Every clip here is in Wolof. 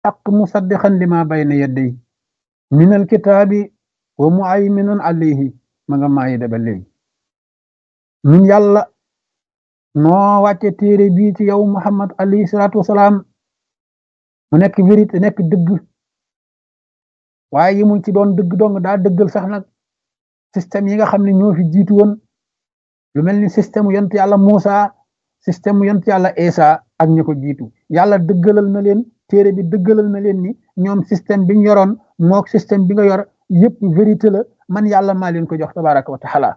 xaq musaddiqan lima bayna yadday min alkitaabi wa muayminun alayhi ma nga maayi da ba léegi ñun yàlla noo wàcce téere bii ci yow muhammad alayhi salaatu wasalaam mu nekk vérité nekk dëgg waaye yimul ci doon dëgg dong daa dëggal sax nag système yi nga xam ne ñoo fi jiitu woon lu mel ni système yont yàlla Muusa système yont yàlla Isa ak ñi ko jiitu yàlla dëggalal na leen téere bi dëggalal na leen ni ñoom système bi ñu yoroon mook système bi nga yor yëpp vérité la man yàlla maa leen ko jox tabaraka wa taala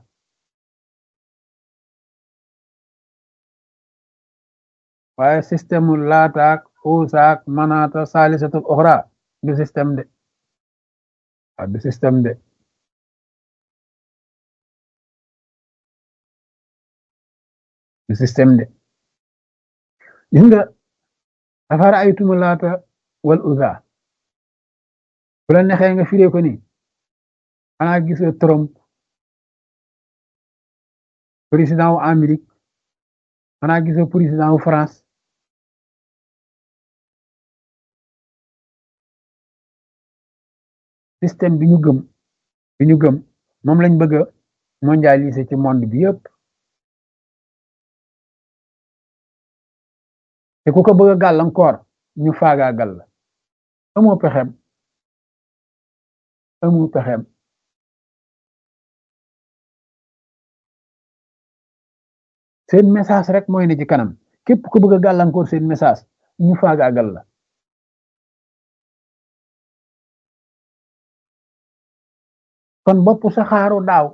waaye système mu laataak uusaak manaata saalisatul oxra du système de waaw du système de du système de gis nga afara aytumu laata wal uza bu la nexee nga firee ko ni xanaa gisoo Trump président wu Amérique xanaa gisoo président wu France système bi ñu gëm bi ñu gëm moom lañ bëgg a mondialiser ci monde bi yëpp te ku ko bëgg a gàllankoor ñu faagaagal la amoo pexem amoo pexem seen message rek mooy ne ci kanam képp ku bëgg a gàllankoor seen message ñu faagaagal la kon bopp saxaaru daaw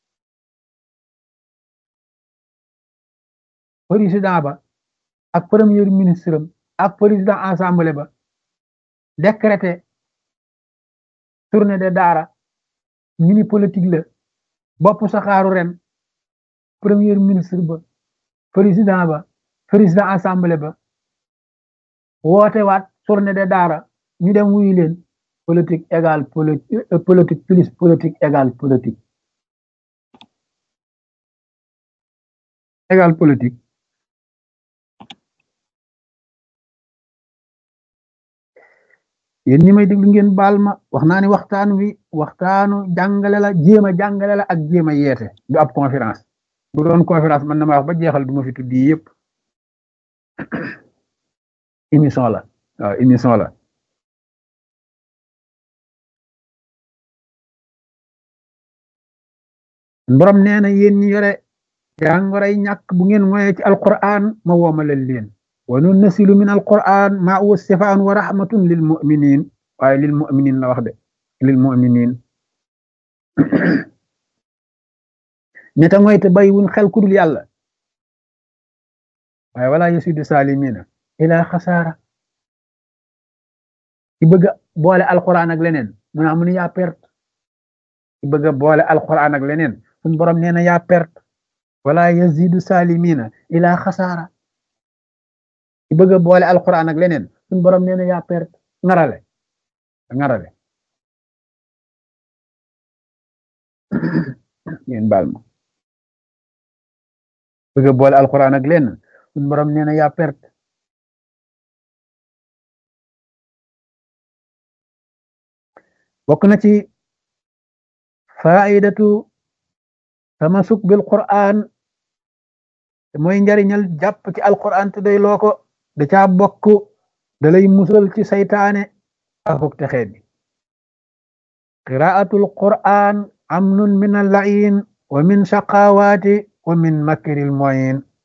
président ba ak premier ministre am ak président assemblée ba décrété tournée de daara ñu ni politique la bopp saxaaru ren premier ministre ba président ba président assemblée ba woote waat tournée de daara ñu dem wuyu leen politique égale politique plus politique égale politique égale politique yéen ñi may déglu ngeen baal ma wax naa ni waxtaan wi waxtaanu jàngale la jéem a jàngale la ak jéem a yeete du ab conférence bu doon conférence man na ma wax ba jeexal du ma fi tuddi yëpp émission la waaw émission la borom nee na yéen ñi yore jàngoray ñàkk bu ngeen moye ci alquran ma woomalal leen wa nunnasilu min alquran ma huwa sifaan wa rahmatun lil muminin waaye lil muminin la wax de lil muminin ñeta ngoy te bàyyiwun xel ku dul yàlla waaye wala yasidu salimina ila xasaara ci bëgg boole alquran ak leneen mu naa mu ne yaa perte ci bëgg boole alquran ak leneen suñ borom nee na yaa perte wala yazidu salimina ila xasaara ci bëgg boole alquran ak leneen suñ borom nee na yaa perte ngarale ngarale ngeen baal ma bëgg boole alquran ak leneen suñ borom nee na yaa perte bokk na ci faidatu tamasuk bil quran mooy njariñal jàpp ci alquran te day loo ko da caa bokk da lay musal ci saytaane akuk texee bi qiraatul quran amnun min al lain wa min shaqawaati wa min makril moyin